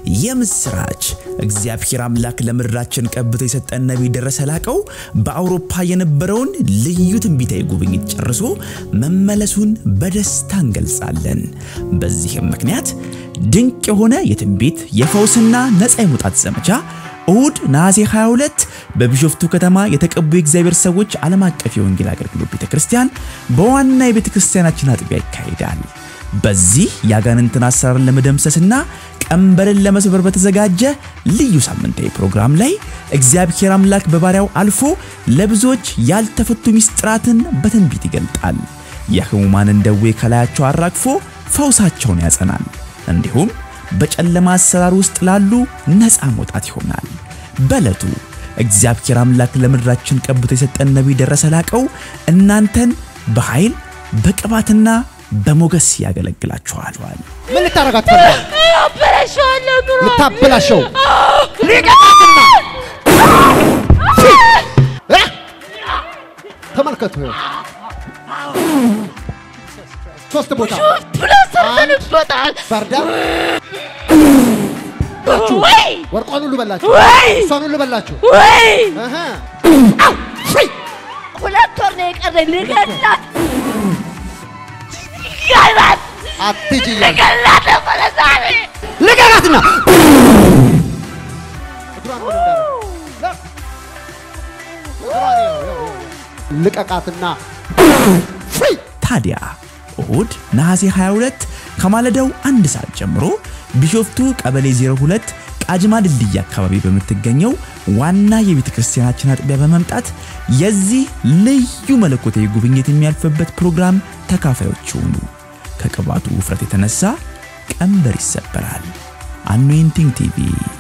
የምስራች! እግዚአብሔር አምላክ ለምድራችን ቀብቶ የሰጠን ነቢይ ደረሰ ላቀው በአውሮፓ የነበረውን ልዩ ትንቢታዊ ጉብኝት ጨርሶ መመለሱን በደስታ እንገልጻለን። በዚህም ምክንያት ድንቅ የሆነ የትንቢት የፈውስና ነፃ የመውጣት ዘመቻ እሁድ ነሐሴ 22 በቢሾፍቱ ከተማ የተቀቡ የእግዚአብሔር ሰዎች ዓለም አቀፍ የወንጌል አገልግሎት ቤተክርስቲያን በዋና የቤተክርስቲያናችን አጥቢያ ይካሄዳል። በዚህ የአጋንንትን አሰራርን ለመደምሰስና ቀንበርን ለመስበር በተዘጋጀ ልዩ ሳምንታዊ ፕሮግራም ላይ እግዚአብሔር አምላክ በባሪያው አልፎ ለብዙዎች ያልተፈቱ ምስጢራትን በትንቢት ይገልጣል። የሕሙማንን ደዌ ከላያቸው አራግፎ ፈውሳቸውን ያጸናል። እንዲሁም በጨለማ አሰራር ውስጥ ላሉ ነፃ መውጣት ይሆናል። በዕለቱ እግዚአብሔር አምላክ ለምድራችን ቀብቶ የሰጠን ነቢይ ደረሰ ላቀው እናንተን በኃይል በቅባትና በሞገስ ያገለግላችኋል። ምን ልታረጋት ፈልጋል? አበላሸዋለሁ ኑሮ ልታበላሸው ሊቀጣትና እ? ተመልከቱ ይኸው ሶስት ቦታ ብሎ ሰርተንበታል። ባርዳ ወይ ወርቋን ሁሉ በላችሁ፣ ወይ እሷን ሁሉ በላችሁ። ወይ እህ ሁለት ወር ነው የቀረኝ ልገላት ልገላት አትሂጂ እያልኩ ልገላት ነበረ ዛሬ ልቀቃትና እግሯን ምን እንዳደረገ? ለ- እግሯን ይኸው፣ ይኸው፣ ይኸው። ልቀቃትና ፍሪ ታዲያ እሁድ ነሐሴ 22 ከማለዳው አንድ ሰዓት ጀምሮ ቢሾፍቱ ቀበሌ 02 ቃጅማ ድልድይ አካባቢ በምትገኘው ዋና የቤተ ክርስቲያናችን አጥቢያ በመምጣት የዚህ ልዩ መለኮታዊ ጉብኝት የሚያልፍበት ፕሮግራም ተካፋዮች ይሁኑ። ከቅባቱ ውፍረት የተነሳ ቀንበር ይሰበራል። አኖይንቲንግ ቲቪ